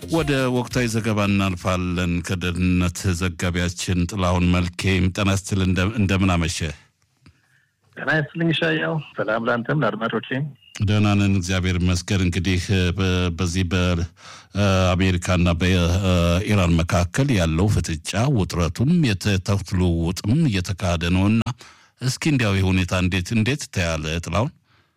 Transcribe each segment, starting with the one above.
ወደ ወቅታዊ ዘገባ እናልፋለን። ከደህንነት ዘጋቢያችን ጥላሁን መልኬ ጤና ይስጥል። እንደምን አመሸ? ጤና ይስጥልኝ ሻያው። ሰላም ለአንተም ለአድማጮቼ። ደህና ነን እግዚአብሔር ይመስገን። እንግዲህ በዚህ በአሜሪካና በኢራን መካከል ያለው ፍጥጫ ውጥረቱም የተኩስ ልውውጥም እየተካሄደ ነውና እስኪ እንዲያው ሁኔታ እንዴት እንዴት ታያለ ጥላሁን?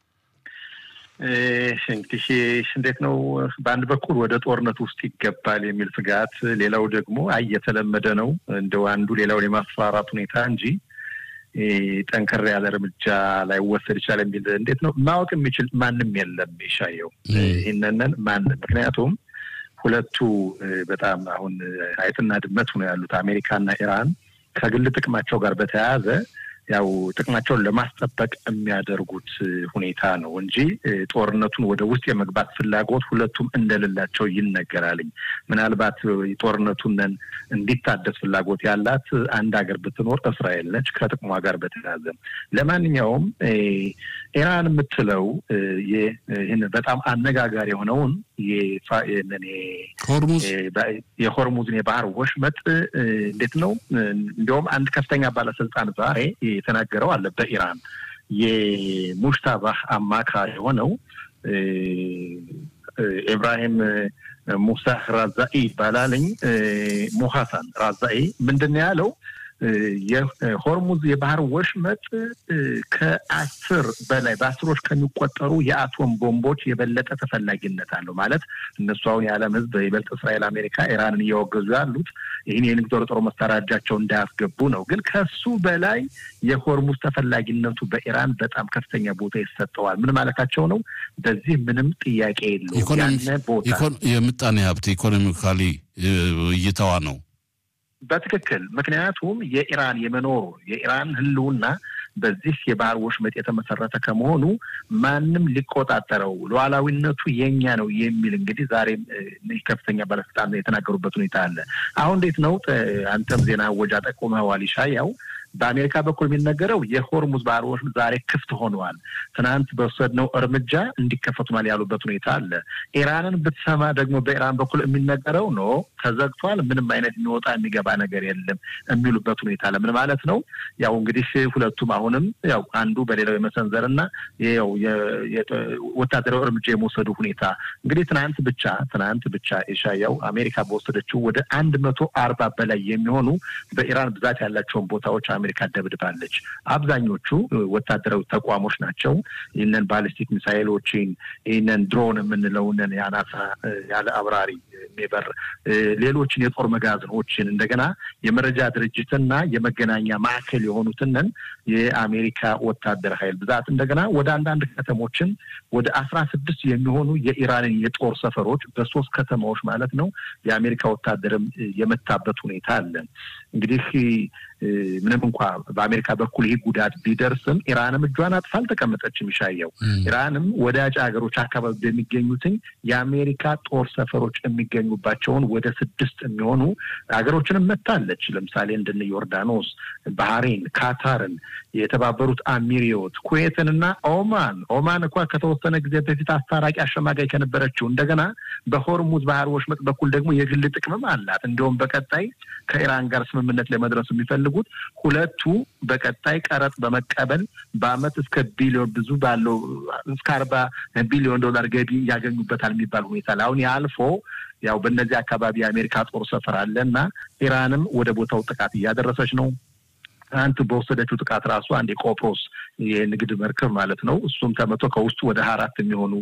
እንግዲህ እንዴት ነው፣ በአንድ በኩል ወደ ጦርነት ውስጥ ይገባል የሚል ስጋት፣ ሌላው ደግሞ አይ የተለመደ ነው እንደው አንዱ ሌላውን የማስፈራራት ሁኔታ እንጂ ጠንከር ያለ እርምጃ ላይወሰድ ይችላል የሚል እንዴት ነው ማወቅ የሚችል ማንም የለም። ይሻየው ይህንንን ማንም ምክንያቱም ሁለቱ በጣም አሁን አይጥና ድመት ሆነው ያሉት አሜሪካና ኢራን ከግል ጥቅማቸው ጋር በተያያዘ ያው ጥቅማቸውን ለማስጠበቅ የሚያደርጉት ሁኔታ ነው እንጂ ጦርነቱን ወደ ውስጥ የመግባት ፍላጎት ሁለቱም እንደሌላቸው ይነገራልኝ። ምናልባት ጦርነቱን እንዲታደስ ፍላጎት ያላት አንድ ሀገር ብትኖር እስራኤል ነች ከጥቅሟ ጋር በተያያዘ። ለማንኛውም ኢራን የምትለው ይህን በጣም አነጋጋሪ የሆነውን የሆርሙዝን የባህር ወሽመጥ እንዴት ነው እንዲያውም አንድ ከፍተኛ ባለስልጣን ዛሬ የተናገረው አለ በኢራን የሙሽታባህ አማካሪ የሆነው ኢብራሂም ሙሳህ ራዛኢ ይባላልኝ ሙሐሳን ራዛኢ ምንድን ነው ያለው? የሆርሙዝ የባህር ወሽመጥ ከአስር በላይ በአስሮች ከሚቆጠሩ የአቶም ቦምቦች የበለጠ ተፈላጊነት አለው። ማለት እነሱ አሁን የዓለም ሕዝብ በይበልጥ እስራኤል፣ አሜሪካ ኢራንን እያወገዙ ያሉት ይህን የንግድ ጦር ጦር መሳሪያ እጃቸውን እንዳያስገቡ ነው። ግን ከሱ በላይ የሆርሙዝ ተፈላጊነቱ በኢራን በጣም ከፍተኛ ቦታ ይሰጠዋል። ምን ማለታቸው ነው? በዚህ ምንም ጥያቄ የለውም። ያነ ቦታ የምጣኔ ሀብት ኢኮኖሚካሊ እይታዋ ነው በትክክል ምክንያቱም የኢራን የመኖሩ የኢራን ህልውና በዚህ የባህር ወሽመጥ የተመሰረተ ከመሆኑ ማንም ሊቆጣጠረው ሉዓላዊነቱ የኛ ነው የሚል እንግዲህ ዛሬም ከፍተኛ ባለስልጣን የተናገሩበት ሁኔታ አለ። አሁን እንዴት ነው አንተም ዜና ወጃ ጠቁመዋል ይሻያው በአሜሪካ በኩል የሚነገረው የሆርሙዝ ባህር ወሽመጥ ዛሬ ክፍት ሆነዋል፣ ትናንት በወሰድነው እርምጃ እንዲከፈቱናል ያሉበት ሁኔታ አለ። ኢራንን ብትሰማ ደግሞ በኢራን በኩል የሚነገረው ኖ ተዘግቷል፣ ምንም አይነት የሚወጣ የሚገባ ነገር የለም የሚሉበት ሁኔታ አለ። ምን ማለት ነው? ያው እንግዲህ ሁለቱም አሁንም ያው አንዱ በሌላው የመሰንዘር እና ያው ወታደራዊ እርምጃ የመውሰዱ ሁኔታ እንግዲህ ትናንት ብቻ ትናንት ብቻ ኢሻያው አሜሪካ በወሰደችው ወደ አንድ መቶ አርባ በላይ የሚሆኑ በኢራን ብዛት ያላቸውን ቦታዎች አሜሪካ ደብድባለች። አብዛኞቹ ወታደራዊ ተቋሞች ናቸው። ይህንን ባሊስቲክ ሚሳይሎችን ይህንን ድሮን የምንለውንን የአናሳ ያለ አብራሪ የሚበር ሌሎችን የጦር መጋዘኖችን እንደገና የመረጃ ድርጅትና የመገናኛ ማዕከል የሆኑትንን የአሜሪካ ወታደር ኃይል ብዛት እንደገና ወደ አንዳንድ ከተሞችን ወደ አስራ ስድስት የሚሆኑ የኢራንን የጦር ሰፈሮች በሶስት ከተማዎች ማለት ነው የአሜሪካ ወታደርም የመታበት ሁኔታ አለ። እንግዲህ ምንም እንኳ በአሜሪካ በኩል ይህ ጉዳት ቢደርስም ኢራንም እጇን አጥፋ አልተቀመጠችም። ይሻየው ኢራንም ወዳጅ ሀገሮች አካባቢ በሚገኙትኝ የአሜሪካ ጦር ሰፈሮች የሚገኙባቸውን ወደ ስድስት የሚሆኑ ሀገሮችንም መታለች። ለምሳሌ እንደነ ዮርዳኖስ፣ ባህሬን፣ ካታርን፣ የተባበሩት አሚሪዮት፣ ኩዌትን እና ኦማን ኦማን እንኳ ከተወሰነ ጊዜ በፊት አስታራቂ አሸማጋይ ከነበረችው እንደገና በሆርሙዝ ባህር ወሽመጥ በኩል ደግሞ የግል ጥቅምም አላት። እንዲሁም በቀጣይ ከኢራን ጋር ስምምነት ለመድረስ የሚፈልጉት ሁለቱ በቀጣይ ቀረጥ በመቀበል በአመት እስከ ቢሊዮን ብዙ ባለው እስከ አርባ ቢሊዮን ዶላር ገቢ ያገኙበታል የሚባል ሁኔታ አሁን ያልፎ ያው በእነዚህ አካባቢ የአሜሪካ ጦር ሰፈር አለ እና ኢራንም ወደ ቦታው ጥቃት እያደረሰች ነው። ትናንት በወሰደችው ጥቃት ራሱ አንድ የቆጵሮስ የንግድ መርከብ ማለት ነው። እሱም ተመቶ ከውስጡ ወደ ሀያ አራት የሚሆኑ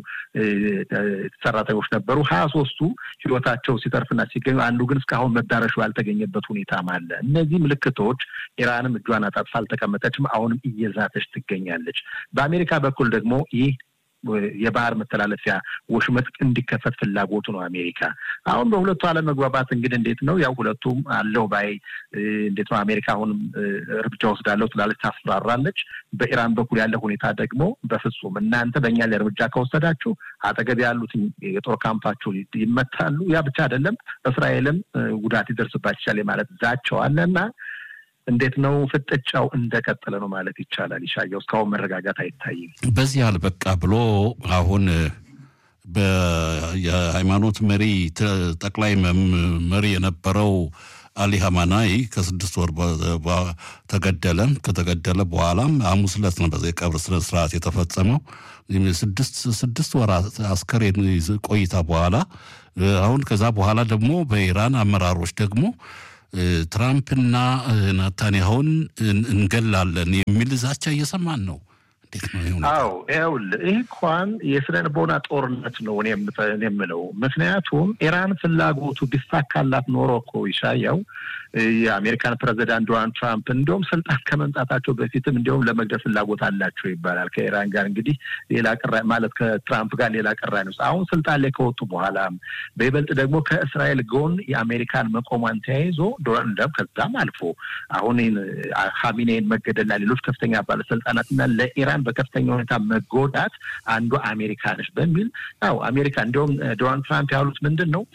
ሰራተኞች ነበሩ። ሀያ ሶስቱ ህይወታቸው ሲተርፍና ሲገኙ፣ አንዱ ግን እስካሁን መዳረሻው ያልተገኘበት ሁኔታም አለ። እነዚህ ምልክቶች ኢራንም እጇን አጣጥፋ አልተቀመጠችም። አሁንም እየዛተች ትገኛለች። በአሜሪካ በኩል ደግሞ ይህ የባህር መተላለፊያ ወሽመጥ እንዲከፈት ፍላጎቱ ነው አሜሪካ። አሁን በሁለቱ አለመግባባት እንግዲህ እንዴት ነው ያው ሁለቱም አለው ባይ እንዴት ነው አሜሪካ አሁንም እርምጃ ወስዳለሁ ትላለች፣ ታስፈራራለች። በኢራን በኩል ያለ ሁኔታ ደግሞ በፍጹም እናንተ በእኛ ላይ እርምጃ ከወሰዳችሁ አጠገብ ያሉት የጦር ካምፓችሁ ይመታሉ። ያ ብቻ አይደለም እስራኤልም ጉዳት ይደርስባት ይቻል ማለት ዛቸው አለ እና እንዴት ነው ፍጥጫው እንደቀጠለ ነው ማለት ይቻላል። ይሻየው እስካሁን መረጋጋት አይታይም። በዚህ አልበቃ ብሎ አሁን የሃይማኖት መሪ ጠቅላይ መሪ የነበረው አሊ ሀማናይ ከስድስት ወር ተገደለ። ከተገደለ በኋላም ሐሙስ ዕለት ነው በዛ የቀብር ስነ ስርዓት የተፈጸመው። ስድስት ወራት አስከሬን ቆይታ በኋላ አሁን ከዛ በኋላ ደግሞ በኢራን አመራሮች ደግሞ ትራምፕና ናታንያሁን እንገላለን የሚል ዛቻ እየሰማን ነው። እንዴት ነው? አዎ ይኸውልህ፣ ይህ እንኳን የስነ ልቦና ጦርነት ነው እኔ የምለው። ምክንያቱም ኢራን ፍላጎቱ ቢሳካላት ኖሮ እኮ ይሻያው የአሜሪካን ፕሬዚዳንት ዶናልድ ትራምፕ እንዲሁም ስልጣን ከመምጣታቸው በፊትም እንዲሁም ለመግደል ፍላጎት አላቸው ይባላል። ከኢራን ጋር እንግዲህ ሌላ ቅራ ማለት ከትራምፕ ጋር ሌላ ቅራኔ ውስጥ አሁን ስልጣን ላይ ከወጡ በኋላም በይበልጥ ደግሞ ከእስራኤል ጎን የአሜሪካን መቆሟን ተያይዞ ዶናልድ ከዛም አልፎ አሁን ሀሚኔን መገደልና ሌሎች ከፍተኛ ባለስልጣናትና ለኢራን በከፍተኛ ሁኔታ መጎዳት አንዱ አሜሪካ ነች በሚል ያው አሜሪካ እንዲሁም ዶናልድ ትራምፕ ያሉት ምንድን ነው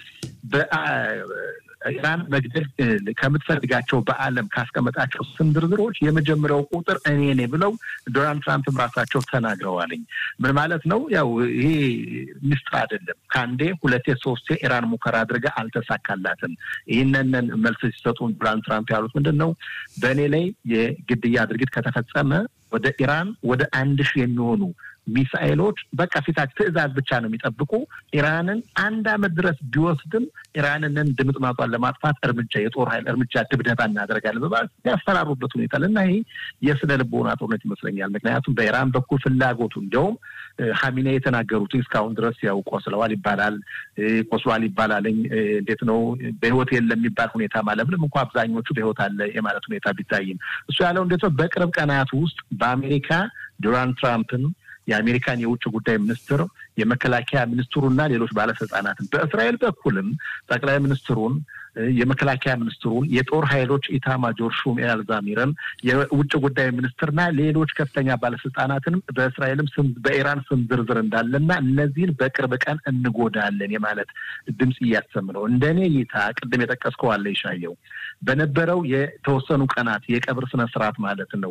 ኢራን መግደል ከምትፈልጋቸው በዓለም ካስቀመጣቸው ስም ዝርዝሮች የመጀመሪያው ቁጥር እኔ ነኝ ብለው ዶናልድ ትራምፕም ራሳቸው ተናግረዋልኝ። ምን ማለት ነው? ያው ይሄ ምስጢር አይደለም። ከአንዴ ሁለቴ ሶስቴ ኢራን ሙከራ አድርጋ አልተሳካላትም። ይህንን መልስ ሲሰጡ ዶናልድ ትራምፕ ያሉት ምንድን ነው? በእኔ ላይ የግድያ ድርጊት ከተፈጸመ ወደ ኢራን ወደ አንድ ሺህ የሚሆኑ ሚሳኤሎች በቃ ፊታች ትዕዛዝ ብቻ ነው የሚጠብቁ። ኢራንን አንድ ዓመት ድረስ ቢወስድም ኢራንንን ድምጥማጧን ለማጥፋት እርምጃ የጦር ኃይል እርምጃ ድብደባ እናደርጋለን በማለት ያስፈራሩበት ሁኔታ እና ይሄ የስነ ልቦና ጦርነት ይመስለኛል። ምክንያቱም በኢራን በኩል ፍላጎቱ እንዲያውም ሀሚኔ የተናገሩት እስካሁን ድረስ ያው ቆስለዋል ይባላል ቆስሏል ይባላልኝ እንዴት ነው በህይወት የለም የሚባል ሁኔታ ማለት ምንም እንኳ አብዛኞቹ በህይወት አለ የማለት ሁኔታ ቢታይም እሱ ያለው እንዴት ነው በቅርብ ቀናት ውስጥ በአሜሪካ ዶናልድ ትራምፕን የአሜሪካን የውጭ ጉዳይ ሚኒስትር የመከላከያ ሚኒስትሩና ሌሎች ባለስልጣናትን በእስራኤል በኩልም ጠቅላይ ሚኒስትሩን የመከላከያ ሚኒስትሩን የጦር ኃይሎች ኢታማጆር ሹም ኤል ዛሚርን የውጭ ጉዳይ ሚኒስትርና ሌሎች ከፍተኛ ባለስልጣናትንም በእስራኤልም ስም በኢራን ስም ዝርዝር እንዳለና እነዚህን በቅርብ ቀን እንጎዳለን የማለት ድምፅ እያሰም ነው። እንደኔ እይታ ቅድም የጠቀስከው አለ ይሻየው በነበረው የተወሰኑ ቀናት የቀብር ስነ ስርዓት ማለት ነው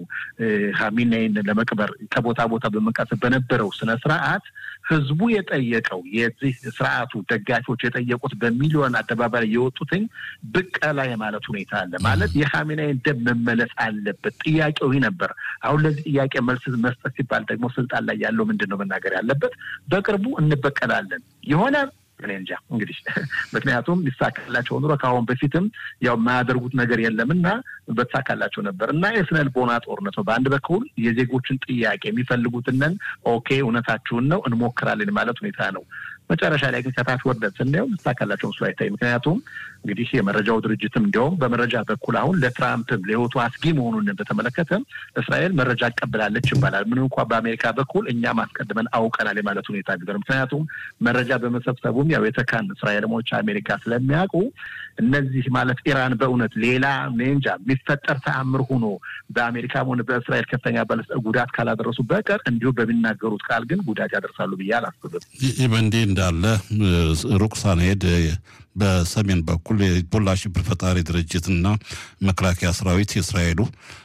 ሀሚናይን ለመቅበር ከቦታ ቦታ በመንቀሳቀስ በነበረው ስነ ስርዓት ህዝቡ የጠየቀው የዚህ ስርዓቱ ደጋፊዎች የጠየቁት በሚሊዮን አደባባይ የወጡትኝ ብቀላ የማለት ሁኔታ አለ። ማለት የሀሚናይን ደም መመለስ አለበት ጥያቄው ይህ ነበር። አሁን ለዚህ ጥያቄ መልስ መስጠት ሲባል ደግሞ ስልጣን ላይ ያለው ምንድን ነው መናገር ያለበት? በቅርቡ እንበቀላለን የሆነ እኔ እንጃ እንግዲህ ምክንያቱም ሊሳካላቸው ኑሮ ከአሁን በፊትም ያው የማያደርጉት ነገር የለም እና በተሳካላቸው ነበር እና የስነ ልቦና ጦርነት ነው። በአንድ በኩል የዜጎችን ጥያቄ የሚፈልጉትንን ኦኬ እውነታችሁን ነው እንሞክራለን ማለት ሁኔታ ነው። መጨረሻ ላይ ግን ከታች ወርደን ስናየው ልሳካላቸው ምስሉ አይታይ። ምክንያቱም እንግዲህ የመረጃው ድርጅትም እንዲያውም በመረጃ በኩል አሁን ለትራምፕም ለህይወቱ አስጊ መሆኑን በተመለከተ እስራኤል መረጃ አቀብላለች ይባላል። ምንም እንኳ በአሜሪካ በኩል እኛም አስቀድመን አውቀናል የማለት ሁኔታ ቢሆን ምክንያቱም መረጃ በመሰብሰቡም ያው የተካን እስራኤልሞች አሜሪካ ስለሚያውቁ እነዚህ ማለት ኢራን በእውነት ሌላ እንጃ የሚፈጠር ተአምር ሆኖ በአሜሪካም ሆነ በእስራኤል ከፍተኛ ባለስ ጉዳት ካላደረሱ በቀር እንዲሁ በሚናገሩት ቃል ግን ጉዳት ያደርሳሉ ብዬ አላስብም። ይህ በእንዲህ እንዳለ ሩቅ ሳንሄድ በሰሜን በኩል የሂዝቦላ ሽብር ፈጣሪ ድርጅትና መከላከያ ሰራዊት የእስራኤሉ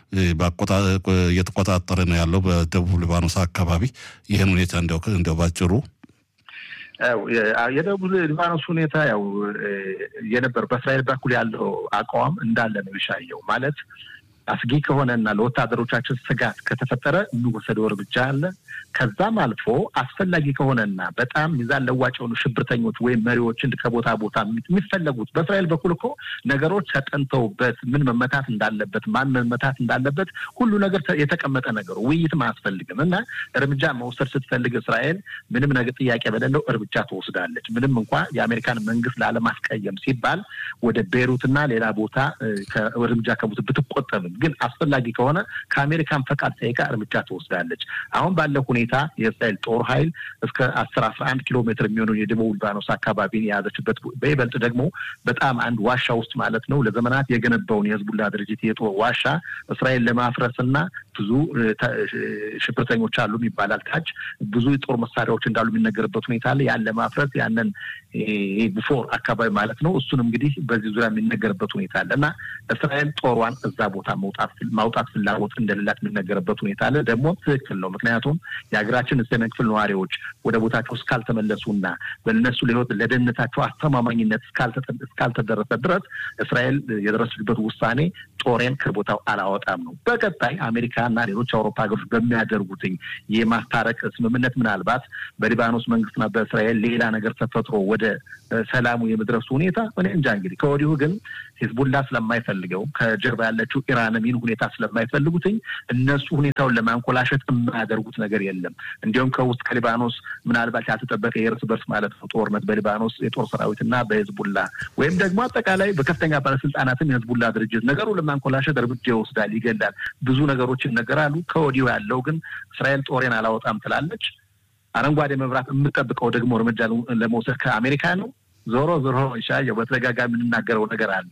እየተቆጣጠረ ነው ያለው በደቡብ ሊባኖስ አካባቢ። ይህን ሁኔታ እንዲያው ባጭሩ የደቡብ ሊባኖስ ሁኔታ ያው የነበር በእስራኤል በኩል ያለው አቋም እንዳለ ነው ይሻየው ማለት አስጊ ከሆነና ለወታደሮቻችን ስጋት ከተፈጠረ የሚወሰደው እርምጃ አለ። ከዛም አልፎ አስፈላጊ ከሆነና በጣም ሚዛን ለዋጭ የሆኑ ሽብርተኞች ወይም መሪዎችን ከቦታ ቦታ የሚፈለጉት በእስራኤል በኩል እኮ ነገሮች ተጠንተውበት ምን መመታት እንዳለበት ማን መመታት እንዳለበት ሁሉ ነገር የተቀመጠ ነገሩ ውይይትም አያስፈልግም እና እርምጃ መውሰድ ስትፈልግ እስራኤል ምንም ነገር ጥያቄ በሌለው እርምጃ ትወስዳለች። ምንም እንኳ የአሜሪካን መንግስት ላለማስቀየም ሲባል ወደ ቤሩትና ሌላ ቦታ እርምጃ ከቦት ብትቆጠብም ግን አስፈላጊ ከሆነ ከአሜሪካን ፈቃድ ጠይቃ እርምጃ ትወስዳለች። አሁን ባለው ሁኔታ የእስራኤል ጦር ኃይል እስከ አስር አስራ አንድ ኪሎ ሜትር የሚሆኑ የደቡብ ሊባኖስ አካባቢን የያዘችበት በይበልጥ ደግሞ በጣም አንድ ዋሻ ውስጥ ማለት ነው ለዘመናት የገነባውን የህዝቡላ ድርጅት የጦር ዋሻ እስራኤል ለማፍረስ እና ብዙ ሽብርተኞች አሉ ይባላል። ታች ብዙ የጦር መሳሪያዎች እንዳሉ የሚነገርበት ሁኔታ አለ። ያን ለማፍረስ ያንን ቡፎር አካባቢ ማለት ነው። እሱን እንግዲህ በዚህ ዙሪያ የሚነገርበት ሁኔታ አለ እና እስራኤል ጦሯን እዛ ቦታ ማውጣት ፍላጎት እንደሌላት የሚነገርበት ሁኔታ አለ። ደግሞ ትክክል ነው። ምክንያቱም የሀገራችን ሰሜን ክፍል ነዋሪዎች ወደ ቦታቸው እስካልተመለሱና በእነሱ ለህይወት ለደህንነታቸው አስተማማኝነት እስካልተደረሰ ድረስ እስራኤል የደረሰችበት ውሳኔ ጦሬን ከቦታው አላወጣም ነው። በቀጣይ አሜሪካና ሌሎች አውሮፓ ሀገሮች በሚያደርጉትኝ የማስታረቅ ስምምነት ምናልባት በሊባኖስ መንግስትና በእስራኤል ሌላ ነገር ተፈጥሮ ወደ ሰላሙ የመድረሱ ሁኔታ እኔ እንጃ። እንግዲህ ከወዲሁ ግን ሂዝቡላ ስለማይፈልገው ከጀርባ ያለችው ኢራንም ይህን ሁኔታ ስለማይፈልጉትኝ እነሱ ሁኔታውን ለማንኮላሸት የማያደርጉት ነገር የለም። እንዲሁም ከውስጥ ከሊባኖስ ምናልባት ያልተጠበቀ የእርስ በርስ ማለት ነው ጦርነት በሊባኖስ የጦር ሰራዊትና በሂዝቡላ ወይም ደግሞ አጠቃላይ በከፍተኛ ባለስልጣናትም የሂዝቡላ ድርጅት ነገሩ ለማንኮላሸት እርምጃ ይወስዳል፣ ይገላል፣ ብዙ ነገሮች ይነገራሉ። ከወዲሁ ያለው ግን እስራኤል ጦሬን አላወጣም ትላለች። አረንጓዴ መብራት የምጠብቀው ደግሞ እርምጃ ለመውሰድ ከአሜሪካ ነው። ዞሮ ዞሮ ይሻየው በተደጋጋሚ የምንናገረው ነገር አለ።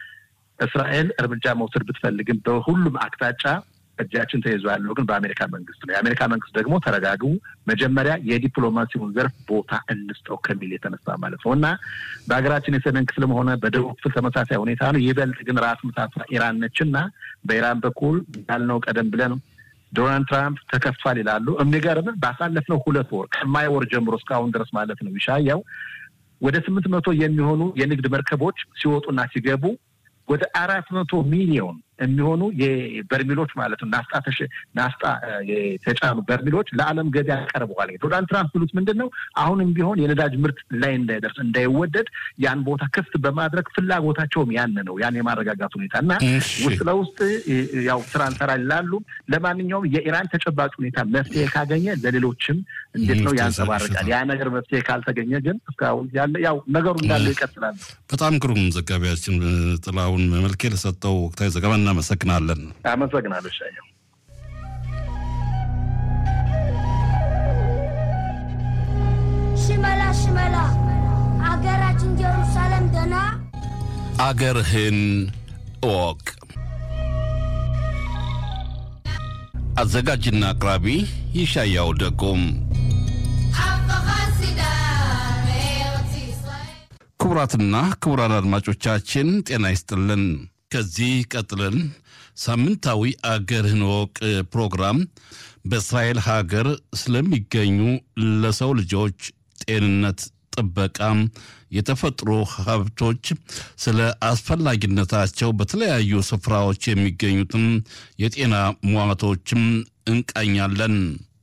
እስራኤል እርምጃ መውሰድ ብትፈልግም በሁሉም አቅጣጫ እጃችን ተይዞ ያለው ግን በአሜሪካ መንግስት ነው። የአሜሪካ መንግስት ደግሞ ተረጋግቡ፣ መጀመሪያ የዲፕሎማሲውን ዘርፍ ቦታ እንስጠው ከሚል የተነሳ ማለት ነው እና በሀገራችን የሰሜን ክፍልም ሆነ በደቡብ ክፍል ተመሳሳይ ሁኔታ ነው። ይበልጥ ግን ራስ ምታቷ ኢራን ነች እና በኢራን በኩል ያልነው ቀደም ብለን ዶናልድ ትራምፕ ተከፍቷል ይላሉ። የሚገርም ባሳለፍነው ሁለት ወር ከማይ ወር ጀምሮ እስካሁን ድረስ ማለት ነው ይሻያው ወደ ስምንት መቶ የሚሆኑ የንግድ መርከቦች ሲወጡና ሲገቡ ወደ አራት መቶ ሚሊዮን የሚሆኑ የበርሚሎች ማለት ነው ናፍጣ ናፍጣ የተጫኑ በርሚሎች ለዓለም ገበያ ቀርበዋል። ዶናልድ ትራምፕ ብሉት ምንድን ነው አሁንም ቢሆን የነዳጅ ምርት ላይ እንዳይደርስ እንዳይወደድ ያን ቦታ ክፍት በማድረግ ፍላጎታቸውም ያን ነው ያን የማረጋጋት ሁኔታ እና ውስጥ ለውስጥ ያው ስራ እንሰራ ይላሉ። ለማንኛውም የኢራን ተጨባጭ ሁኔታ መፍትሄ ካገኘ ለሌሎችም እንዴት ነው ያንጸባርቃል። ያ ነገር መፍትሄ ካልተገኘ ግን እስካሁን ያለ ያው ነገሩ እንዳለው ይቀጥላል። በጣም ግሩም ዘጋቢያችን ጥላሁን መልኬ ለሰጠው ወቅታዊ ዘገባ እናመሰግናለን። አመሰግናለሁ ሻየው። ሽመላ ሽመላ አገራችን ጀሩሳሌም ደና አገርህን እወቅ። አዘጋጅና አቅራቢ ይሻያው ደጎም። ክቡራትና ክቡራን አድማጮቻችን ጤና ይስጥልን። ከዚህ ቀጥለን ሳምንታዊ አገርህን እወቅ ፕሮግራም በእስራኤል ሀገር ስለሚገኙ ለሰው ልጆች ጤንነት ጥበቃም የተፈጥሮ ሀብቶች ስለ አስፈላጊነታቸው በተለያዩ ስፍራዎች የሚገኙትም የጤና ሟቶችም እንቃኛለን።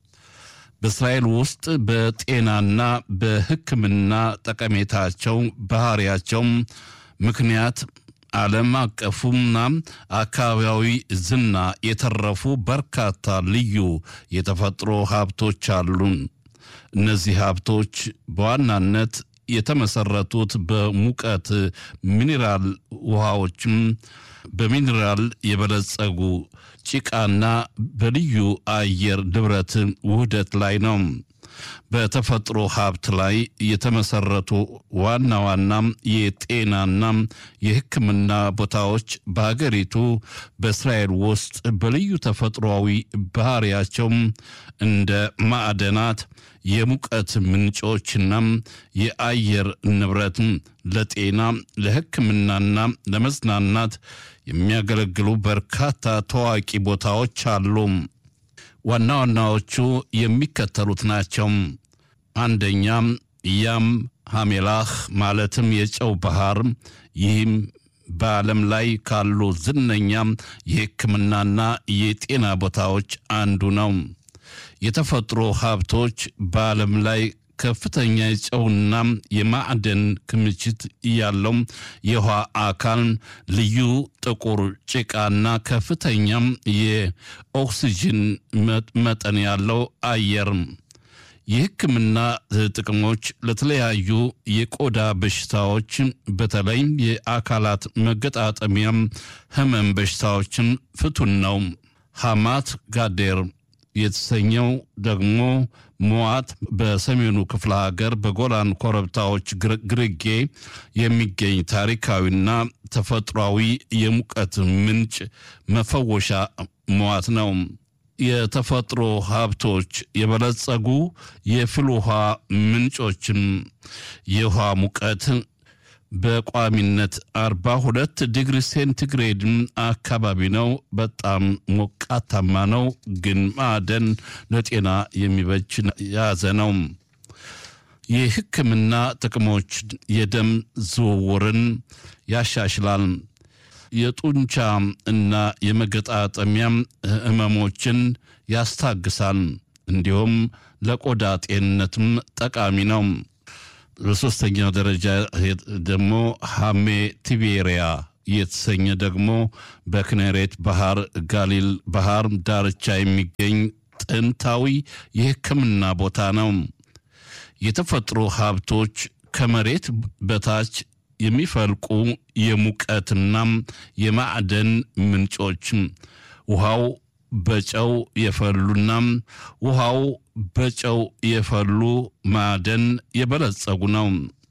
በእስራኤል ውስጥ በጤናና በሕክምና ጠቀሜታቸው ባህሪያቸው ምክንያት ዓለም አቀፉና አካባቢያዊ ዝና የተረፉ በርካታ ልዩ የተፈጥሮ ሀብቶች አሉን። እነዚህ ሀብቶች በዋናነት የተመሰረቱት በሙቀት ሚኔራል ውሃዎችም በሚኔራል የበለጸጉ ጭቃና በልዩ አየር ንብረት ውህደት ላይ ነው። በተፈጥሮ ሀብት ላይ የተመሰረቱ ዋና ዋና የጤናና የሕክምና ቦታዎች በሀገሪቱ በእስራኤል ውስጥ በልዩ ተፈጥሯዊ ባህሪያቸው እንደ ማዕደናት፣ የሙቀት ምንጮችና የአየር ንብረት ለጤና ለሕክምናና ለመዝናናት የሚያገለግሉ በርካታ ታዋቂ ቦታዎች አሉ። ዋና ዋናዎቹ የሚከተሉት ናቸው። አንደኛም ያም ሐሜላህ ማለትም የጨው ባህር። ይህም በዓለም ላይ ካሉ ዝነኛ የሕክምናና የጤና ቦታዎች አንዱ ነው። የተፈጥሮ ሀብቶች በዓለም ላይ ከፍተኛ የጨውና የማዕደን ክምችት ያለው የውሃ አካል፣ ልዩ ጥቁር ጭቃና ከፍተኛም የኦክሲጅን መጠን ያለው አየር። የሕክምና ጥቅሞች ለተለያዩ የቆዳ በሽታዎች በተለይም የአካላት መገጣጠሚያም ህመም በሽታዎችን ፍቱን ነው። ሐማት ጋዴር የተሰኘው ደግሞ ሞዋት በሰሜኑ ክፍለ ሀገር በጎላን ኮረብታዎች ግርጌ የሚገኝ ታሪካዊና ተፈጥሯዊ የሙቀት ምንጭ መፈወሻ ሞዋት ነው። የተፈጥሮ ሀብቶች የበለጸጉ የፍል ውሃ ምንጮችን የውሃ ሙቀት በቋሚነት 42 ዲግሪ ሴንቲግሬድ አካባቢ ነው። በጣም ሞቃታማ ነው፣ ግን ማዕደን ለጤና የሚበጅ የያዘ ነው። የሕክምና ጥቅሞች የደም ዝውውርን ያሻሽላል። የጡንቻ እና የመገጣጠሚያ ህመሞችን ያስታግሳል። እንዲሁም ለቆዳ ጤንነትም ጠቃሚ ነው። በሶስተኛ ደረጃ ደግሞ ሃሜ ቲቤሪያ የተሰኘ ደግሞ በክኔሬት ባህር ጋሊል ባህር ዳርቻ የሚገኝ ጥንታዊ የሕክምና ቦታ ነው። የተፈጥሮ ሀብቶች ከመሬት በታች የሚፈልቁ የሙቀትና የማዕደን ምንጮች ውሃው በጨው የፈሉና ውሃው በጨው የፈሉ ማዕደን የበለጸጉ ነው።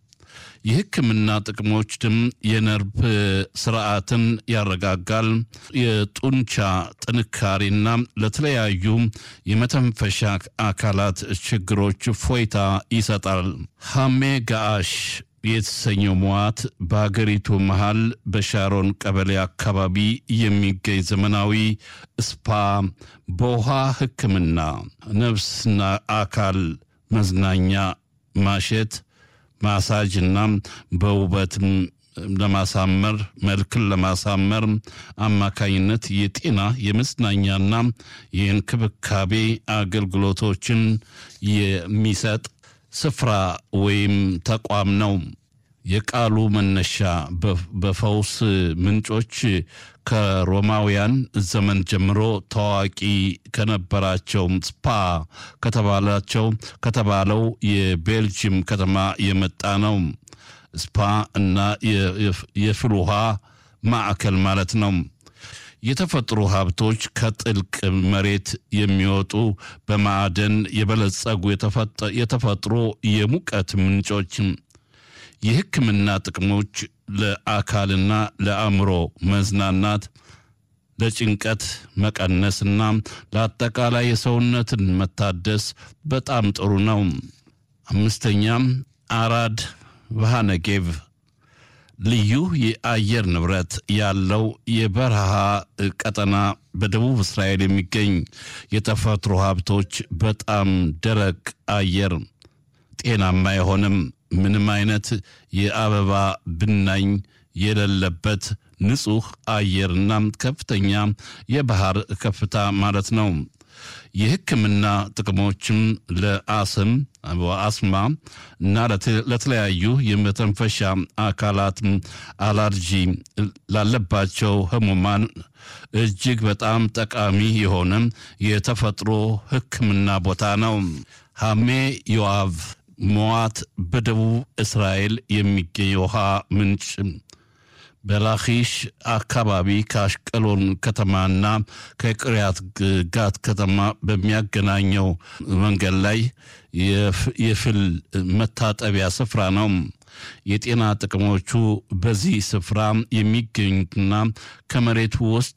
የሕክምና ጥቅሞች ድም የነርቭ ስርዓትን ያረጋጋል። የጡንቻ ጥንካሬና ለተለያዩ የመተንፈሻ አካላት ችግሮች ፎይታ ይሰጣል። ሃሜ ጋአሽ የተሰኘው መዋት በሀገሪቱ መሃል በሻሮን ቀበሌ አካባቢ የሚገኝ ዘመናዊ ስፓ በውሃ ሕክምና፣ ነፍስና አካል መዝናኛ፣ ማሸት፣ ማሳጅ እና በውበትም ለማሳመር መልክን ለማሳመር አማካኝነት የጤና የመዝናኛና የእንክብካቤ አገልግሎቶችን የሚሰጥ ስፍራ ወይም ተቋም ነው። የቃሉ መነሻ በፈውስ ምንጮች ከሮማውያን ዘመን ጀምሮ ታዋቂ ከነበራቸው ስፓ ከተባላቸው ከተባለው የቤልጅየም ከተማ የመጣ ነው። ስፓ እና የፍል ውሃ ማዕከል ማለት ነው። የተፈጥሮ ሀብቶች ከጥልቅ መሬት የሚወጡ በማዕደን የበለጸጉ የተፈጥሮ የሙቀት ምንጮች የሕክምና ጥቅሞች ለአካልና ለአእምሮ መዝናናት፣ ለጭንቀት መቀነስና ለአጠቃላይ የሰውነትን መታደስ በጣም ጥሩ ነው። አምስተኛም አራድ ቫሃነጌቭ ልዩ የአየር ንብረት ያለው የበረሃ ቀጠና በደቡብ እስራኤል የሚገኝ የተፈጥሮ ሀብቶች በጣም ደረቅ አየር ጤናማ የሆነም ምንም አይነት የአበባ ብናኝ የሌለበት ንጹህ አየርና ከፍተኛ የባህር ከፍታ ማለት ነው። የሕክምና ጥቅሞችም ለአስም አስማ እና ለተለያዩ የመተንፈሻ አካላት አላርጂ ላለባቸው ህሙማን እጅግ በጣም ጠቃሚ የሆነ የተፈጥሮ ሕክምና ቦታ ነው። ሐሜ ዮአቭ ሞዋት በደቡብ እስራኤል የሚገኝ የውሃ ምንጭ በላኪሽ አካባቢ ከአሽቀሎን ከተማና ከቅሪያት ጋት ከተማ በሚያገናኘው መንገድ ላይ የፍል መታጠቢያ ስፍራ ነው። የጤና ጥቅሞቹ በዚህ ስፍራ የሚገኙትና ከመሬቱ ውስጥ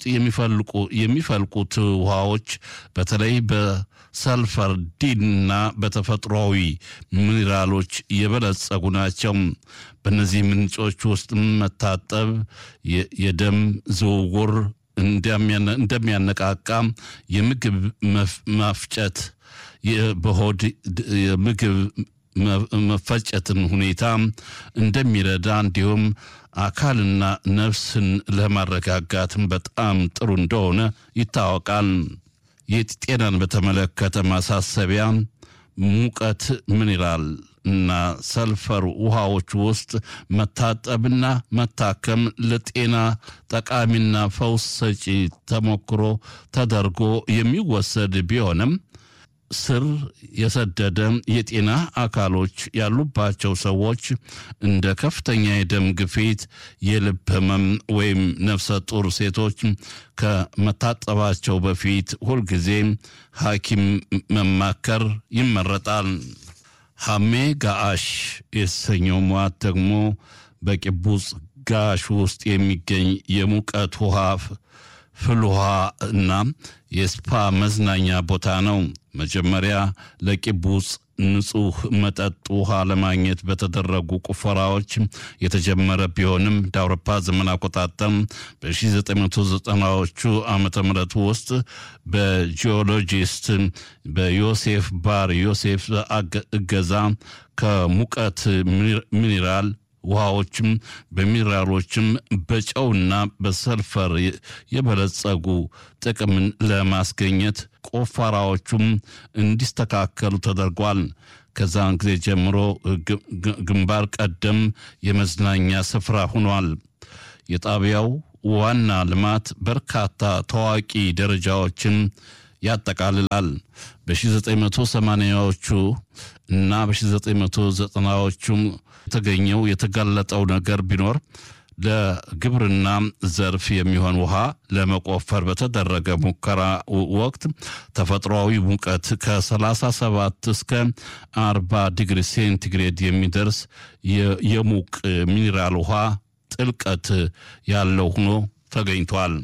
የሚፈልቁት ውሃዎች በተለይ በሰልፈር ዲንና በተፈጥሯዊ ሚኒራሎች የበለጸጉ ናቸው። በእነዚህ ምንጮች ውስጥ መታጠብ የደም ዝውውር እንደሚያነቃቃ፣ የምግብ መፍጨት በሆድ የምግብ መፈጨትን ሁኔታ እንደሚረዳ እንዲሁም አካልና ነፍስን ለማረጋጋትም በጣም ጥሩ እንደሆነ ይታወቃል። የጤናን በተመለከተ ማሳሰቢያ ሙቀት ሚኒራል እና ሰልፈር ውሃዎች ውስጥ መታጠብና መታከም ለጤና ጠቃሚና ፈውስ ሰጪ ተሞክሮ ተደርጎ የሚወሰድ ቢሆንም ስር የሰደደ የጤና አካሎች ያሉባቸው ሰዎች እንደ ከፍተኛ የደም ግፊት፣ የልብ ህመም ወይም ነፍሰ ጡር ሴቶች ከመታጠባቸው በፊት ሁልጊዜ ሐኪም መማከር ይመረጣል። ሐሜ ጋአሽ የተሰኘው ሟት ደግሞ በቂቡጽ ጋሽ ውስጥ የሚገኝ የሙቀት ውሃ ፍል ውሃ እና የስፓ መዝናኛ ቦታ ነው። መጀመሪያ ለቂቡጽ ንጹህ መጠጥ ውሃ ለማግኘት በተደረጉ ቁፈራዎች የተጀመረ ቢሆንም እንደ አውሮፓ ዘመን አቆጣጠር በ1990ዎቹ ዓመተ ምህረት ውስጥ በጂኦሎጂስት በዮሴፍ ባር ዮሴፍ እገዛ ከሙቀት ሚኒራል ውሃዎችም በሚነራሎችም በጨውና በሰልፈር የበለጸጉ ጥቅምን ለማስገኘት ቆፈራዎቹም እንዲስተካከሉ ተደርጓል። ከዛን ጊዜ ጀምሮ ግንባር ቀደም የመዝናኛ ስፍራ ሆኗል። የጣቢያው ዋና ልማት በርካታ ታዋቂ ደረጃዎችን ያጠቃልላል። በ1980ዎቹ እና በ1990ዎቹ የተገኘው የተጋለጠው ነገር ቢኖር ለግብርና ዘርፍ የሚሆን ውሃ ለመቆፈር በተደረገ ሙከራ ወቅት ተፈጥሯዊ ሙቀት ከ37 እስከ 40 ዲግሪ ሴንቲግሬድ የሚደርስ የሙቅ ሚኒራል ውሃ ጥልቀት ያለው ሆኖ ተገኝቷል።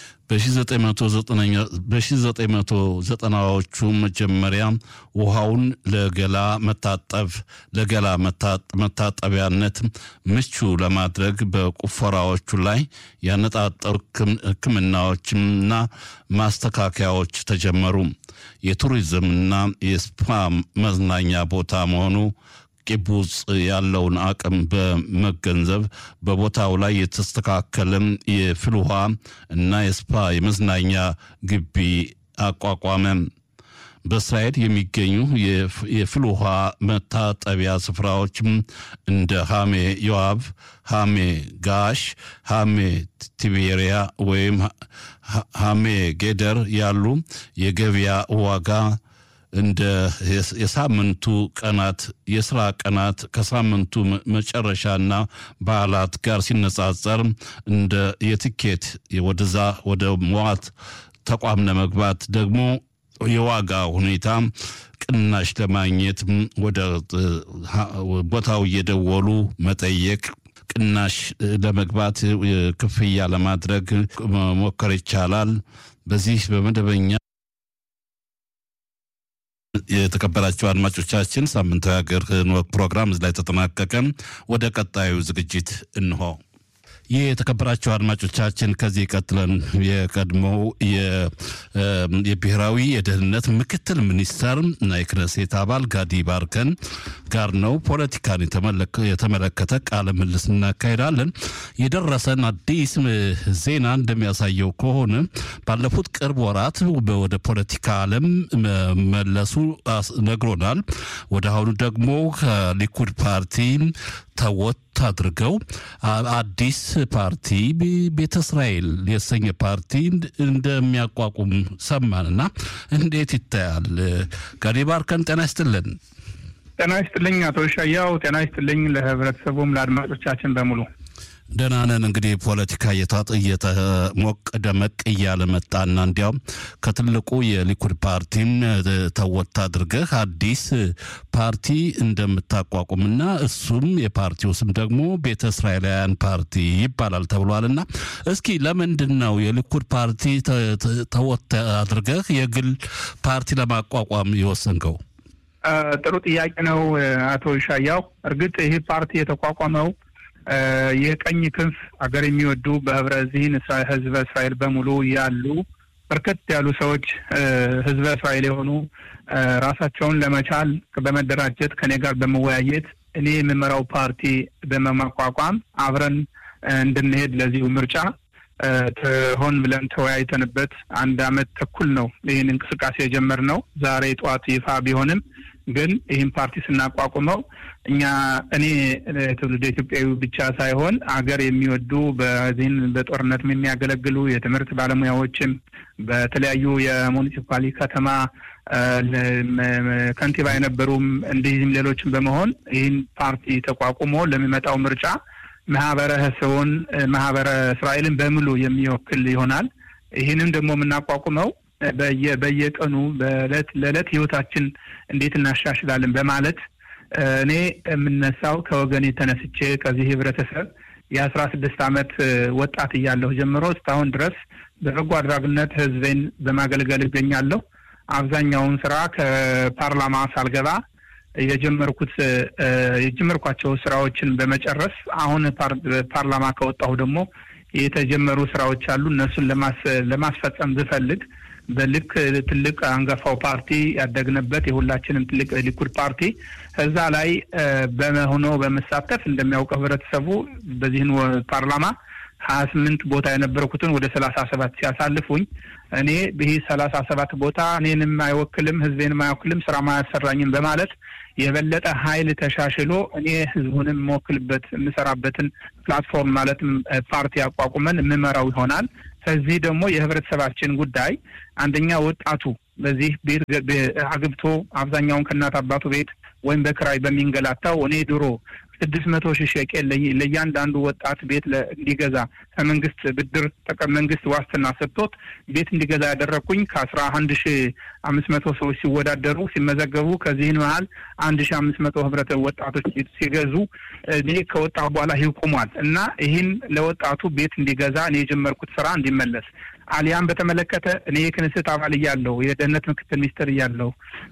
በ1990ዎቹ መጀመሪያ ውሃውን ለገላ መታጠብ ለገላ መታጠቢያነት ምቹ ለማድረግ በቁፈራዎቹ ላይ ያነጣጠሩ ሕክምናዎችና ማስተካከያዎች ተጀመሩ። የቱሪዝምና የስፓ መዝናኛ ቦታ መሆኑ ቂቡጽ ያለውን አቅም በመገንዘብ በቦታው ላይ የተስተካከለም የፍል ውሃ እና የስፓ የመዝናኛ ግቢ አቋቋመ። በእስራኤል የሚገኙ የፍል ውሃ መታጠቢያ ስፍራዎችም እንደ ሃሜ ዮአብ፣ ሃሜ ጋሽ፣ ሃሜ ቲቤሪያ ወይም ሃሜ ጌደር ያሉ የገበያ ዋጋ እንደ የሳምንቱ ቀናት የስራ ቀናት ከሳምንቱ መጨረሻና በዓላት ጋር ሲነጻጸር እንደ የትኬት ወደዛ ወደ መዋት ተቋም ለመግባት ደግሞ የዋጋ ሁኔታ ቅናሽ ለማግኘት ወደ ቦታው እየደወሉ መጠየቅ ቅናሽ ለመግባት ክፍያ ለማድረግ መሞከር ይቻላል። በዚህ በመደበኛ የተከበራቸው አድማጮቻችን ሳምንታዊ ሀገር ፕሮግራም እዚህ ላይ ተጠናቀቀ። ወደ ቀጣዩ ዝግጅት እንሆ። ይህ የተከበራቸው አድማጮቻችን ከዚህ ቀጥለን የቀድሞው የብሔራዊ የደህንነት ምክትል ሚኒስተር እና የክነሴት አባል ጋዲ ባርከን ጋር ነው ፖለቲካን የተመለከተ ቃለ ምልልስ እናካሄዳለን። የደረሰን አዲስ ዜና እንደሚያሳየው ከሆነ ባለፉት ቅርብ ወራት ወደ ፖለቲካ ዓለም መለሱ ነግሮናል። ወደ አሁኑ ደግሞ ከሊኩድ ፓርቲ ተወት አድርገው አዲስ ፓርቲ ቤተ እስራኤል የተሰኘ ፓርቲ እንደሚያቋቁም ሰማንና እንዴት ይታያል? ጋዲ ባርከን ጤና ይስጥልን። ጤና ይስጥልኝ አቶ ሻያው። ጤና ይስጥልኝ ለህብረተሰቡም ለአድማጮቻችን በሙሉ ደህና ነን። እንግዲህ ፖለቲካ እየሞቅ ደመቅ እያለ መጣና እንዲያውም ከትልቁ የሊኩድ ፓርቲም ተወት አድርገህ አዲስ ፓርቲ እንደምታቋቁምና እሱም የፓርቲው ስም ደግሞ ቤተ እስራኤላውያን ፓርቲ ይባላል ተብሏልና እስኪ ለምንድን ነው የሊኩድ ፓርቲ ተወት አድርገህ የግል ፓርቲ ለማቋቋም የወሰንከው? ጥሩ ጥያቄ ነው አቶ ሻያው። እርግጥ ይህ ፓርቲ የተቋቋመው የቀኝ ክንፍ አገር የሚወዱ በህብረ ዚህን ህዝበ እስራኤል በሙሉ ያሉ በርከት ያሉ ሰዎች ህዝበ እስራኤል የሆኑ ራሳቸውን ለመቻል በመደራጀት ከኔ ጋር በመወያየት እኔ የምመራው ፓርቲ በመቋቋም አብረን እንድንሄድ ለዚሁ ምርጫ ሆን ብለን ተወያይተንበት አንድ አመት ተኩል ነው ይህን እንቅስቃሴ የጀመርነው። ዛሬ ጠዋት ይፋ ቢሆንም ግን ይህን ፓርቲ ስናቋቁመው እኛ እኔ ትውልደ ኢትዮጵያዊ ብቻ ሳይሆን አገር የሚወዱ በዚህን በጦርነት የሚያገለግሉ የትምህርት ባለሙያዎችም በተለያዩ የሙኒሲፓሊ ከተማ ከንቲባ የነበሩም እንዲህም ሌሎችም በመሆን ይህን ፓርቲ ተቋቁሞ ለሚመጣው ምርጫ ማህበረሰቡን ማህበረ እስራኤልን በሙሉ የሚወክል ይሆናል። ይህንም ደግሞ የምናቋቁመው በየቀኑ በእለት ለዕለት ህይወታችን እንዴት እናሻሽላለን በማለት እኔ የምነሳው ከወገኔ ተነስቼ ከዚህ ህብረተሰብ የአስራ ስድስት አመት ወጣት እያለሁ ጀምሮ እስካሁን ድረስ በበጎ አድራጊነት ህዝቤን በማገልገል እገኛለሁ። አብዛኛውን ስራ ከፓርላማ ሳልገባ የጀመርኩት የጀመርኳቸው ስራዎችን በመጨረስ አሁን ፓርላማ ከወጣሁ ደግሞ የተጀመሩ ስራዎች አሉ። እነሱን ለማስፈጸም ብፈልግ በልክ ትልቅ አንጋፋው ፓርቲ ያደግንበት የሁላችንም ትልቅ ሊኩድ ፓርቲ እዛ ላይ በመሆኖ በመሳተፍ እንደሚያውቀው ህብረተሰቡ በዚህን ፓርላማ ሀያ ስምንት ቦታ የነበርኩትን ወደ ሰላሳ ሰባት ሲያሳልፉኝ እኔ ይህ ሰላሳ ሰባት ቦታ እኔንም አይወክልም ህዝቤንም አይወክልም ስራ ማያሰራኝም በማለት የበለጠ ኃይል ተሻሽሎ እኔ ህዝቡንም የምወክልበት የምሰራበትን ፕላትፎርም ማለትም ፓርቲ አቋቁመን የምመራው ይሆናል። ከዚህ ደግሞ የህብረተሰባችን ጉዳይ አንደኛ ወጣቱ በዚህ ቤት አግብቶ አብዛኛውን ከእናት አባቱ ቤት ወይም በክራይ በሚንገላታው እኔ ድሮ ስድስት መቶ ሺህ ሸቄል ለእያንዳንዱ ወጣት ቤት እንዲገዛ ከመንግስት ብድር መንግስት ዋስትና ሰጥቶት ቤት እንዲገዛ ያደረግኩኝ ከአስራ አንድ ሺ አምስት መቶ ሰዎች ሲወዳደሩ ሲመዘገቡ ከዚህን መሀል አንድ ሺ አምስት መቶ ህብረት ወጣቶች ሲገዙ እኔ ከወጣሁ በኋላ ይህ ቆሟል እና ይህን ለወጣቱ ቤት እንዲገዛ እኔ የጀመርኩት ስራ እንዲመለስ አሊያም በተመለከተ እኔ የክንስት አባል እያለሁ የደህንነት ምክትል ሚኒስትር እያለሁ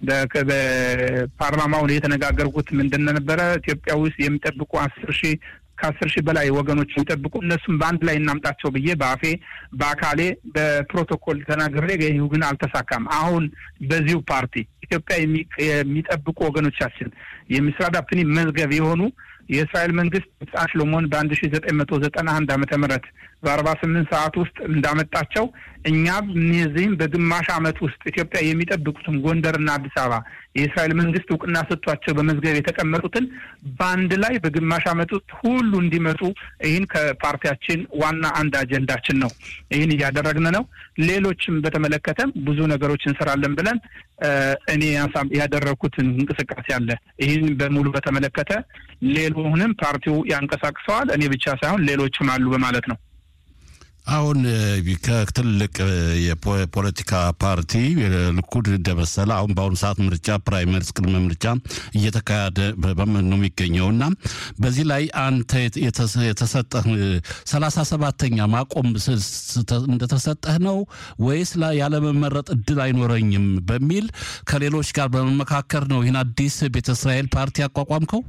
በፓርላማውን የተነጋገርኩት ምንድን ነበረ ኢትዮጵያ ውስጥ የሚጠብቁ አስር ሺህ ከአስር ሺህ በላይ ወገኖች የሚጠብቁ እነሱም በአንድ ላይ እናምጣቸው ብዬ በአፌ በአካሌ በፕሮቶኮል ተናግሬ ይህ ግን አልተሳካም። አሁን በዚሁ ፓርቲ ኢትዮጵያ የሚጠብቁ ወገኖቻችን የሚስራዳ ፕኒ መዝገብ የሆኑ የእስራኤል መንግስት ሕፃን ሽሎሞን በአንድ ሺ ዘጠኝ መቶ ዘጠና አንድ ዓመተ ምህረት በአርባ ስምንት ሰዓት ውስጥ እንዳመጣቸው እኛም እነዚህም በግማሽ ዓመት ውስጥ ኢትዮጵያ የሚጠብቁትን ጎንደርና አዲስ አበባ የእስራኤል መንግስት እውቅና ሰጥቷቸው በመዝገብ የተቀመጡትን በአንድ ላይ በግማሽ ዓመት ውስጥ ሁሉ እንዲመጡ ይህን ከፓርቲያችን ዋና አንድ አጀንዳችን ነው። ይህን እያደረግን ነው። ሌሎችም በተመለከተም ብዙ ነገሮች እንሰራለን ብለን እኔ ያደረግኩትን እንቅስቃሴ አለ። ይህን በሙሉ በተመለከተ ሌሎንም ፓርቲው ያንቀሳቅሰዋል። እኔ ብቻ ሳይሆን ሌሎችም አሉ በማለት ነው። አሁን ከትልቅ የፖለቲካ ፓርቲ ልኩድ እንደመሰለ አሁን በአሁኑ ሰዓት ምርጫ ፕራይመሪስ ቅድመ ምርጫ እየተካሄደ ነው የሚገኘው እና በዚህ ላይ አንተ የተሰጠህ ሰላሳ ሰባተኛ ማቆም እንደተሰጠህ ነው ወይስ ያለመመረጥ እድል አይኖረኝም በሚል ከሌሎች ጋር በመመካከር ነው ይህን አዲስ ቤተ እስራኤል ፓርቲ ያቋቋምከው?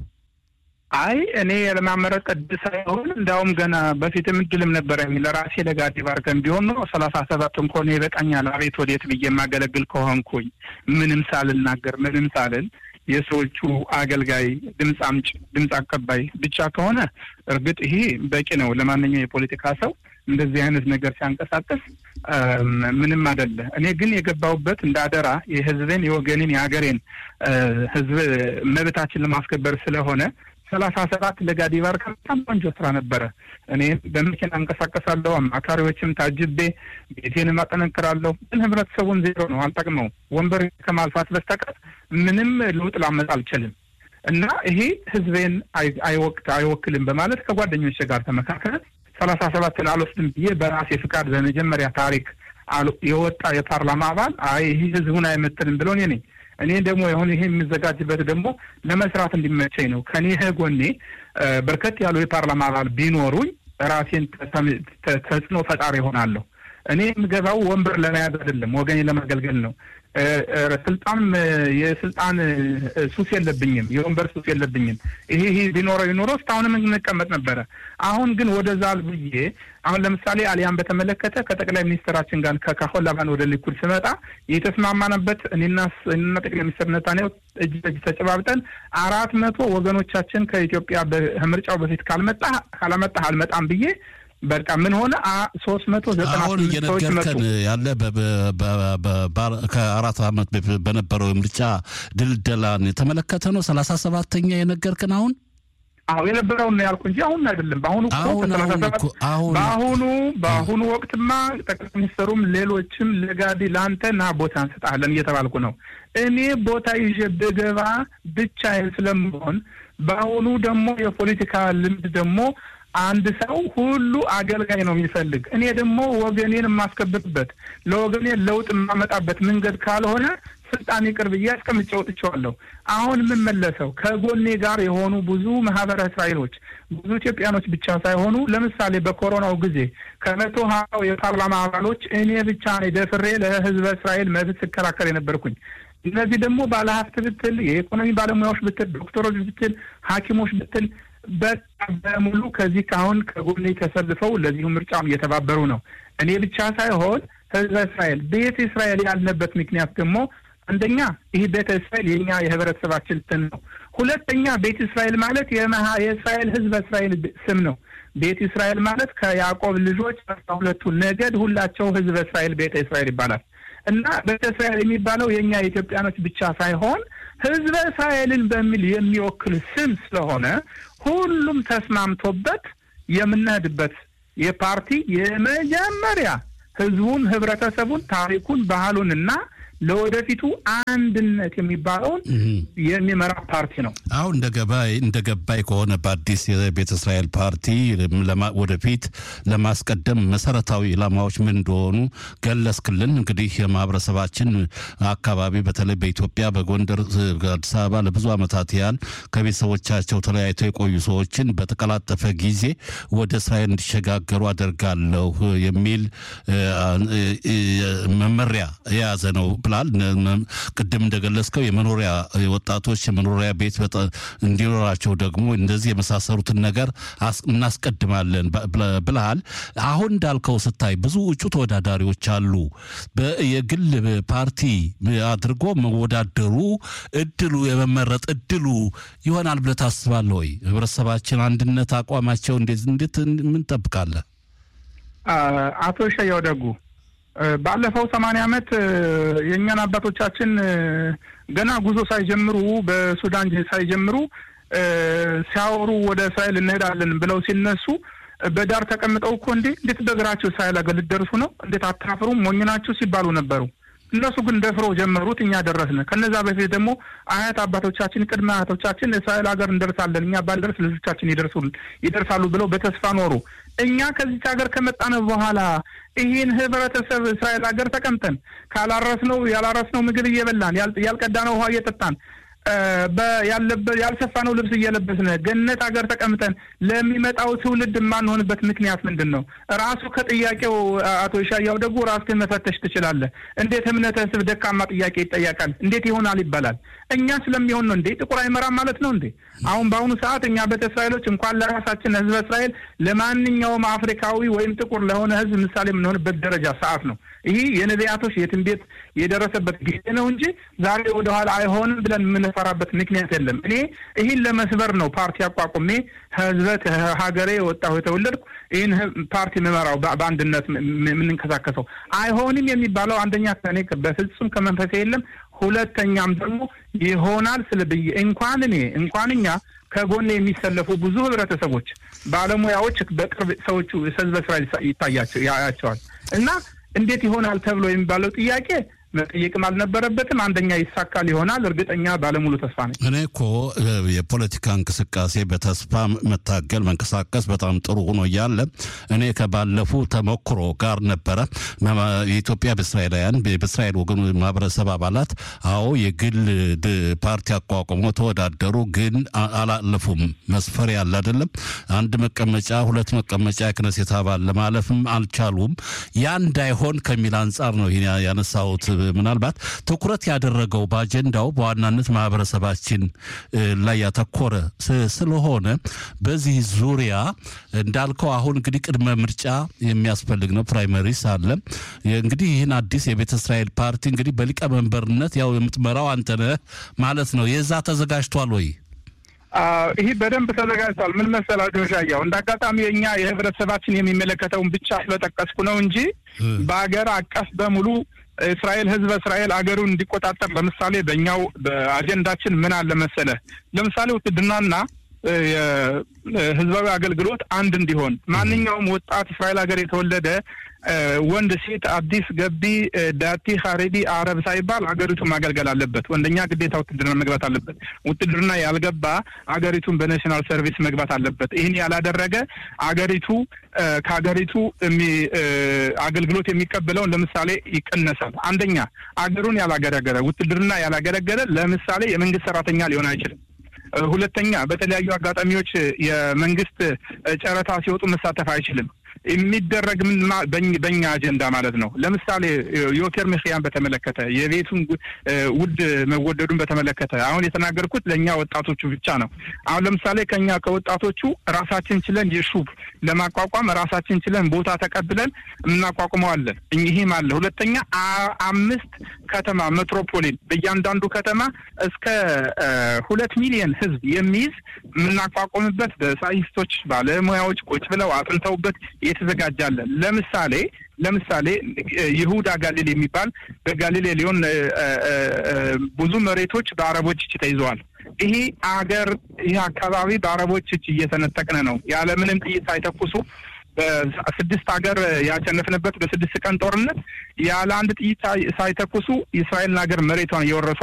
አይ እኔ ለማመረጥ እድል ሳይሆን እንዲያውም ገና በፊትም እድልም ነበረኝ ለራሴ ለጋዲ ባርከን ቢሆን ኖሮ ሰላሳ ሰባት እንኳን ይበቃኛል። አቤት ወዴት ብዬ የማገለግል ከሆንኩኝ ምንም ሳልናገር ምንም ሳልል የሰዎቹ አገልጋይ ድምፅ አምጭ ድምፅ አቀባይ ብቻ ከሆነ እርግጥ ይሄ በቂ ነው ለማንኛው የፖለቲካ ሰው እንደዚህ አይነት ነገር ሲያንቀሳቀስ ምንም አይደለ። እኔ ግን የገባሁበት እንደ አደራ የህዝብን የወገንን የሀገሬን ህዝብ መብታችን ለማስከበር ስለሆነ ሰላሳ ሰባት ለጋዲ ባርካ በጣም ቆንጆ ስራ ነበረ። እኔ በመኪና እንቀሳቀሳለሁ፣ አማካሪዎችም ታጅቤ ቤቴንም አጠነክራለሁ። ግን ህብረተሰቡን ዜሮ ነው፣ አልጠቅመው ወንበር ከማልፋት በስተቀር ምንም ለውጥ ላመጣ አልችልም። እና ይሄ ህዝቤን አይወቅት አይወክልም በማለት ከጓደኞች ጋር ተመካከለ። ሰላሳ ሰባትን አልወስድም ብዬ በራሴ ፍቃድ በመጀመሪያ ታሪክ የወጣ የፓርላማ አባል አይ ይህ ህዝቡን አይመጥንም ብሎ እኔ ነኝ። እኔ ደግሞ የሆነ ይሄ የሚዘጋጅበት ደግሞ ለመስራት እንዲመቸኝ ነው። ከኔ ጎኔ በርከት ያሉ የፓርላማ አባል ቢኖሩኝ ራሴን ተጽዕኖ ፈጣሪ ይሆናለሁ። እኔ የምገባው ወንበር ለመያዝ አይደለም፣ ወገኔ ለማገልገል ነው። ስልጣን የስልጣን ሱስ የለብኝም፣ የወንበር ሱስ የለብኝም። ይሄ ይሄ ቢኖረው ይኖረው እስካሁንም እንቀመጥ ነበረ። አሁን ግን ወደዛ ብዬ አሁን ለምሳሌ አሊያን በተመለከተ ከጠቅላይ ሚኒስትራችን ጋር ከካሆን ላባን ወደ ሊኩድ ስመጣ የተስማማንበት እኔና እኔና ጠቅላይ ሚኒስትር ነታንያሁ እጅ በእጅ ተጨባብጠን አራት መቶ ወገኖቻችን ከኢትዮጵያ ምርጫው በፊት ካልመጣ ካላመጣህ አልመጣም ብዬ በቃ ምን ሆነ ሶስት መቶ ዘጠና አሁን እየነገርከን ያለ ከአራት ዓመት በነበረው የምርጫ ድልደላን የተመለከተ ነው። ሰላሳ ሰባተኛ የነገርክን አሁን አሁ የነበረውን ነው ያልኩ እንጂ አሁን አይደለም። በአሁኑ በአሁኑ በአሁኑ ወቅትማ ጠቅላይ ሚኒስትሩም ሌሎችም ለጋዲ ለአንተ ና ቦታ እንሰጣለን እየተባልኩ ነው። እኔ ቦታ ይዤ ብገባ ብቻዬን ስለምሆን በአሁኑ ደግሞ የፖለቲካ ልምድ ደግሞ አንድ ሰው ሁሉ አገልጋይ ነው የሚፈልግ። እኔ ደግሞ ወገኔን የማስከብርበት ለወገኔ ለውጥ የማመጣበት መንገድ ካልሆነ ስልጣን ይቅር ብዬ አስቀምጬ ወጥቼዋለሁ። አሁን የምመለሰው ከጎኔ ጋር የሆኑ ብዙ ማህበረ እስራኤሎች ብዙ ኢትዮጵያኖች ብቻ ሳይሆኑ ለምሳሌ በኮሮናው ጊዜ ከመቶ ሀያው የፓርላማ አባሎች እኔ ብቻ ነኝ ደፍሬ ለህዝበ እስራኤል መብት ስከራከር የነበርኩኝ። እነዚህ ደግሞ ባለሀብት ብትል፣ የኢኮኖሚ ባለሙያዎች ብትል፣ ዶክተሮች ብትል፣ ሐኪሞች ብትል በቃ በሙሉ ከዚህ ካሁን ከጎኔ ተሰልፈው ለዚሁ ምርጫም እየተባበሩ ነው። እኔ ብቻ ሳይሆን ህዝበ እስራኤል ቤተ እስራኤል ያልነበት ምክንያት ደግሞ አንደኛ ይህ ቤተ እስራኤል የኛ የህብረተሰባችን ስም ነው። ሁለተኛ ቤተ እስራኤል ማለት የእስራኤል ህዝበ እስራኤል ስም ነው። ቤተ እስራኤል ማለት ከያዕቆብ ልጆች አስራ ሁለቱ ነገድ ሁላቸው ህዝበ እስራኤል ቤተ እስራኤል ይባላል እና ቤተ እስራኤል የሚባለው የእኛ የኢትዮጵያኖች ብቻ ሳይሆን ህዝበ እስራኤልን በሚል የሚወክል ስም ስለሆነ ሁሉም ተስማምቶበት የምንሄድበት የፓርቲ የመጀመሪያ ህዝቡን፣ ህብረተሰቡን፣ ታሪኩን፣ ባህሉን እና ለወደፊቱ አንድነት የሚባለውን የሚመራ ፓርቲ ነው። አሁን እንደ ገባይ እንደ ገባይ ከሆነ በአዲስ የቤተ እስራኤል ፓርቲ ወደፊት ለማስቀደም መሰረታዊ ኢላማዎች ምን እንደሆኑ ገለጽክልን። እንግዲህ የማህበረሰባችን አካባቢ በተለይ በኢትዮጵያ በጎንደር፣ አዲስ አበባ ለብዙ ዓመታት ያህል ከቤተሰቦቻቸው ተለያይተው የቆዩ ሰዎችን በተቀላጠፈ ጊዜ ወደ እስራኤል እንዲሸጋገሩ አደርጋለሁ የሚል መመሪያ የያዘ ነው ብላል። ቅድም እንደገለጽከው የመኖሪያ ወጣቶች የመኖሪያ ቤት እንዲኖራቸው ደግሞ እንደዚህ የመሳሰሉትን ነገር እናስቀድማለን ብልሃል። አሁን እንዳልከው ስታይ ብዙ እጩ ተወዳዳሪዎች አሉ። የግል ፓርቲ አድርጎ መወዳደሩ እድሉ የመመረጥ እድሉ ይሆናል ብለህ ታስባለህ ወይ? ህብረተሰባችን አንድነት አቋማቸው እንዴት ምን ጠብቃለህ? አቶ ሸያው ደጉ ባለፈው ሰማንያ ዓመት የእኛን አባቶቻችን ገና ጉዞ ሳይጀምሩ በሱዳን ሳይጀምሩ ሲያወሩ ወደ እስራኤል እንሄዳለን ብለው ሲነሱ በዳር ተቀምጠው እኮ እንዴ እንዴት በእግራችሁ እስራኤል ሀገር ልትደርሱ ነው? እንዴት አታፍሩም? ሞኝ ናችሁ ሲባሉ ነበሩ። እነሱ ግን ደፍረው ጀመሩት፣ እኛ ደረስን። ከነዛ በፊት ደግሞ አያት አባቶቻችን፣ ቅድመ አያቶቻችን እስራኤል ሀገር እንደርሳለን፣ እኛ ባልደርስ ልጆቻችን ይደርሳሉ ብለው በተስፋ ኖሩ። እኛ ከዚች ሀገር ከመጣን በኋላ ይህን ህብረተሰብ እስራኤል ሀገር ተቀምጠን ካላረስነው ያላረስነው ምግብ እየበላን ያልቀዳነው ውሃ እየጠጣን ያልሰፋነው ልብስ እየለበስን ገነት ሀገር ተቀምጠን ለሚመጣው ትውልድ የማንሆንበት ምክንያት ምንድን ነው? ራሱ ከጥያቄው አቶ ይሻያው ደግሞ ራስህን መፈተሽ ትችላለህ። እንዴት እምነተ ህዝብ ደካማ ጥያቄ ይጠየቃል? እንዴት ይሆናል ይባላል? እኛ ስለሚሆን ነው እንዴ? ጥቁር አይመራም ማለት ነው እንዴ? አሁን በአሁኑ ሰዓት እኛ ቤተ እስራኤሎች እንኳን ለራሳችን ህዝበ እስራኤል ለማንኛውም አፍሪካዊ ወይም ጥቁር ለሆነ ህዝብ ምሳሌ የምንሆንበት ደረጃ ሰዓት ነው። ይህ የነቢያቶች የትንቢት የደረሰበት ጊዜ ነው እንጂ ዛሬ ወደኋላ አይሆንም ብለን የምንፈራበት ምክንያት የለም። እኔ ይህን ለመስበር ነው ፓርቲ አቋቁሜ ህዝበ ሀገሬ የወጣሁ የተወለድኩ ይህን ፓርቲ የምመራው በአንድነት የምንንቀሳቀሰው አይሆንም የሚባለው አንደኛ ከእኔ በፍጹም ከመንፈሴ የለም። ሁለተኛም ደግሞ ይሆናል ስለ ብዬ እንኳን እኔ እንኳን እኛ ከጎን የሚሰለፉ ብዙ ህብረተሰቦች፣ ባለሙያዎች በቅርብ ሰዎቹ ህዝበ እስራኤል ይታያቸው ያያቸዋል እና እንዴት ይሆናል ተብሎ የሚባለው ጥያቄ መጠየቅም አልነበረበትም። አንደኛ ይሳካል ይሆናል። እርግጠኛ ባለሙሉ ተስፋ ነኝ። እኔ እኮ የፖለቲካ እንቅስቃሴ በተስፋ መታገል መንቀሳቀስ በጣም ጥሩ ሆኖ እያለ እኔ ከባለፉ ተሞክሮ ጋር ነበረ የኢትዮጵያ በእስራኤላውያን በእስራኤል ወገኑ ማህበረሰብ አባላት አዎ የግል ፓርቲ አቋቁሞ ተወዳደሩ፣ ግን አላለፉም። መስፈር ያለ አይደለም። አንድ መቀመጫ ሁለት መቀመጫ የክነሴት አባል ለማለፍም አልቻሉም። ያ እንዳይሆን ከሚል አንጻር ነው ይሄን ያነሳሁት። ምናልባት ትኩረት ያደረገው በአጀንዳው በዋናነት ማህበረሰባችን ላይ ያተኮረ ስለሆነ በዚህ ዙሪያ እንዳልከው አሁን እንግዲህ ቅድመ ምርጫ የሚያስፈልግ ነው። ፕራይመሪስ አለ። እንግዲህ ይህን አዲስ የቤተ እስራኤል ፓርቲ እንግዲህ በሊቀመንበርነት ያው የምትመራው አንተነህ ማለት ነው። የዛ ተዘጋጅቷል ወይ? ይህ በደንብ ተዘጋጅቷል። ምን መሰላችሁ ሻያው፣ እንደ አጋጣሚ የእኛ የህብረተሰባችን የሚመለከተውን ብቻ ስለጠቀስኩ ነው እንጂ በሀገር አቀፍ በሙሉ እስራኤል ህዝበ እስራኤል አገሩን እንዲቆጣጠር ለምሳሌ በእኛው በአጀንዳችን ምን አለ መሰለ፣ ለምሳሌ ውትድርናና የህዝባዊ አገልግሎት አንድ እንዲሆን ማንኛውም ወጣት እስራኤል ሀገር የተወለደ ወንድ፣ ሴት፣ አዲስ ገቢ፣ ዳቲ፣ ሀሬዲ፣ አረብ ሳይባል አገሪቱ ማገልገል አለበት። ወንደኛ ግዴታ ውትድርና መግባት አለበት። ውትድርና ያልገባ አገሪቱን በናሽናል ሰርቪስ መግባት አለበት። ይህን ያላደረገ አገሪቱ ከሀገሪቱ አገልግሎት የሚቀበለውን ለምሳሌ ይቀነሳል። አንደኛ አገሩን ያላገለገለ ውትድርና ያላገለገለ ለምሳሌ የመንግስት ሰራተኛ ሊሆን አይችልም። ሁለተኛ በተለያዩ አጋጣሚዎች የመንግስት ጨረታ ሲወጡ መሳተፍ አይችልም። የሚደረግ በእኛ አጀንዳ ማለት ነው። ለምሳሌ ዮቴር ምክያን በተመለከተ የቤቱን ውድ መወደዱን በተመለከተ አሁን የተናገርኩት ለእኛ ወጣቶቹ ብቻ ነው። አሁን ለምሳሌ ከኛ ከወጣቶቹ ራሳችን ችለን የሹብ ለማቋቋም ራሳችን ችለን ቦታ ተቀብለን እናቋቁመዋለን። ይህም አለ። ሁለተኛ አምስት ከተማ ሜትሮፖሊን በእያንዳንዱ ከተማ እስከ ሁለት ሚሊዮን ህዝብ የሚይዝ የምናቋቁምበት በሳይንቲስቶች ባለሙያዎች ቁጭ ብለው አጥንተውበት የተዘጋጃለን። ለምሳሌ ለምሳሌ ይሁዳ ጋሊል የሚባል በጋሊሌ ሊሆን ብዙ መሬቶች በአረቦች እጅ ተይዘዋል። ይሄ አገር ይህ አካባቢ በአረቦች እጅ እየተነጠቅን ነው። ያለምንም ጥይት ሳይተኩሱ በስድስት ሀገር ያሸነፍንበት በስድስት ቀን ጦርነት ያለ አንድ ጥይት ሳይተኩሱ የእስራኤልን ሀገር መሬቷን እየወረሱ